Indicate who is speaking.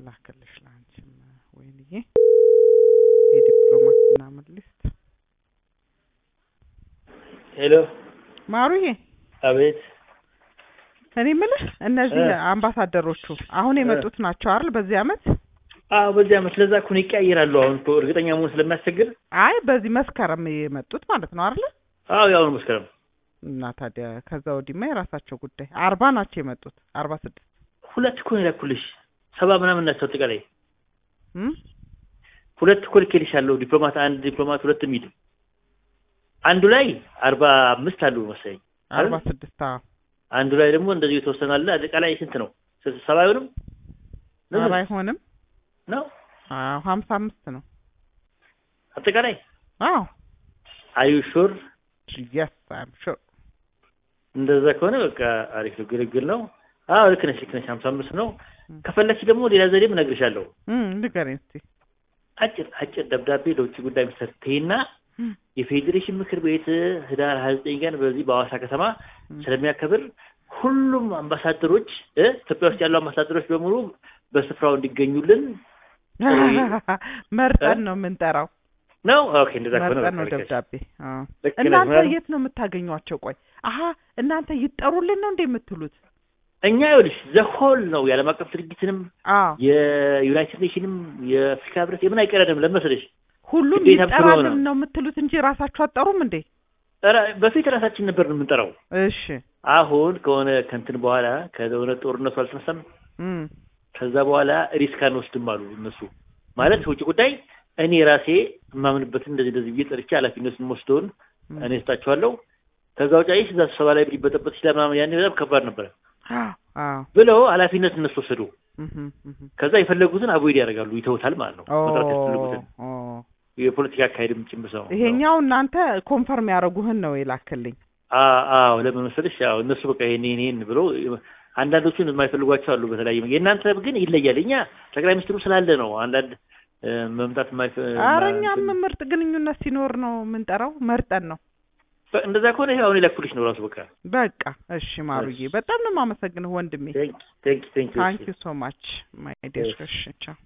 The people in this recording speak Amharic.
Speaker 1: ልላክልሽ ለአንቺም ወይንዬ የዲፕሎማት ምናምን ሊስት
Speaker 2: ሄሎ
Speaker 1: ማሩዬ
Speaker 2: አቤት
Speaker 1: እኔ የምልህ እነዚህ
Speaker 2: እ
Speaker 1: አምባሳደሮቹ አሁን
Speaker 2: እ
Speaker 1: የመጡት ናቸው አይደል በዚህ አመት
Speaker 2: አዎ በዚህ አመት ለዛ እኮ ነው ይቀያየራሉ አሁን እኮ እርግጠኛ መሆን ስለሚያስቸግር
Speaker 1: አይ በዚህ መስከረም የመጡት ማለት ነው አይደል
Speaker 2: አዎ ያው ነው መስከረም
Speaker 1: እና ታዲያ ከዛ ወዲህማ የራሳቸው ጉዳይ አርባ ናቸው የመጡት አርባ ስድስት
Speaker 2: ሁለት እኮ ነው የላኩልሽ ሰባ ምናምን ናቸው አጠቃላይ
Speaker 1: እም?
Speaker 2: ሁለት እኮ ልኬልሻለሁ ዲፕሎማት አንድ ዲፕሎማት ሁለት የሚል አንዱ ላይ አርባ አምስት አሉ መሰለኝ
Speaker 1: አርባ
Speaker 2: አይደል
Speaker 1: ስድስት አዎ
Speaker 2: አንዱ ላይ ደግሞ እንደዚሁ የተወሰነ አለ አጠቃላይ ስንት ነው ስ- ሰባ አይሆንም ነው
Speaker 1: ኧረ አይሆንም
Speaker 2: ነው
Speaker 1: አዎ ሀምሳ አምስት ነው
Speaker 2: አጠቃላይ
Speaker 1: አዎ
Speaker 2: አዩ ሹር
Speaker 1: የስ አም ሹር
Speaker 2: እንደዛ ከሆነ በቃ አሪፍ ነው ግልግል ነው አዎ ልክ ነሽ ልክ ነሽ ሀምሳ አምስት ነው
Speaker 1: እም።
Speaker 2: ከፈለግሽ ደግሞ ሌላ ዘዴም እነግርሻለሁ
Speaker 1: እም፣ ንገረኝ እስኪ
Speaker 2: አጭር አጭር ደብዳቤ ለውጭ ጉዳይ ሚኒስትር ትይና
Speaker 1: እም፣
Speaker 2: የፌዴሬሽን ምክር ቤት ህዳር ሀያ ዘጠኝ ቀን በዚህ በሐዋሳ ከተማ
Speaker 1: እም።
Speaker 2: ስለሚያከብር ሁሉም አምባሳደሮች እ ኢትዮጵያ ውስጥ ያሉ አምባሳደሮች በሙሉ በስፍራው እንዲገኙልን
Speaker 1: መርጠን ነው የምንጠራው
Speaker 2: ነው። ኦኬ እንደዛ ከሆነ
Speaker 1: መርጠን ነው
Speaker 2: በቃ ልክ ነሽ።
Speaker 1: ደብዳቤ አዎ
Speaker 2: ልክ ነሽ
Speaker 1: እናንተ
Speaker 2: ማለት
Speaker 1: የት ነው የምታገኟቸው ቆይ አሀ እናንተ ይጠሩልን ነው እንደ የምትሉት
Speaker 2: እኛ ይኸውልሽ ዘሆል ነው የዓለም አቀፍ ድርጅትንም
Speaker 1: አዎ
Speaker 2: የዩናይትድ ኔሽንም የአፍሪካ ህብረት የምን አይቀረንም ለመሰለሽ
Speaker 1: ሁሉም
Speaker 2: ግዴታ ስለሆነ
Speaker 1: ይጠራልን ነው የምትሉት እንጂ ራሳችሁ አትጠሩም እንዴ
Speaker 2: ኧረ በፊት ራሳችን ነበር የምንጠራው።
Speaker 1: እሺ
Speaker 2: አሁን ከሆነ ከእንትን በኋላ ከሆነ ጦርነቱ አልተነሳም
Speaker 1: እም፣
Speaker 2: ከዛ በኋላ ሪስክ አንወስድም አሉ እነሱ ማለት ውጭ ጉዳይ እኔ ራሴ የማምንበትን እንደዚህ እንደዚህ ብዬ ጠርቼ ኃላፊነቱን የምወስደውን
Speaker 1: እም።
Speaker 2: እኔ ስጣቸዋለሁ። ከዛ ውጭ አይሽ እዛ ስብሰባ ላይ ሊበጠበጥ ይችላል ምናምን ያኔ በጣም ከባድ ነበረ
Speaker 1: አዎ አዎ
Speaker 2: ብለው ኃላፊነት እነሱ ወሰዱ።
Speaker 1: እህም፣ እህም።
Speaker 2: ከዛ የፈለጉትን አቮይድ ያደርጋሉ ይተውታል ማለት ነው። መጥራት ያስፈልጉትን
Speaker 1: ኦ
Speaker 2: የፖለቲካ አካሄድም ጭምር ሰው
Speaker 1: ይሄኛው እናንተ ኮንፈርም ያደረጉህን ነው የላክልኝ
Speaker 2: አ- አዎ ለምን መሰለሽ ያው እነሱ በቃ ይሄን ይሄን ይሄን ብሎ አንዳንዶቹን የማይፈልጓቸው አሉ በተለያየ መንገድ። የእናንተ ግን ይለያል። እኛ ጠቅላይ ሚኒስትሩ ስላለ ነው አንዳንድ እ፣ መምጣት የማይፈ
Speaker 1: ኧረ
Speaker 2: ማ-
Speaker 1: እኛም ምርጥ ግንኙነት ሲኖር ነው የምንጠራው መርጠን ነው
Speaker 2: በ- እንደዛ ከሆነ ይሄ አሁን የላኩልሽ ነው ራሱ በቃ
Speaker 1: በቃ እሺ ማሩዬ በጣም ነው የማመሰግንህ ወንድሜ
Speaker 2: ቴንክ ቴንክ ቴንክ
Speaker 1: ታንክ ዩ ሶ ማች ማይ ዲር እሺ ቻው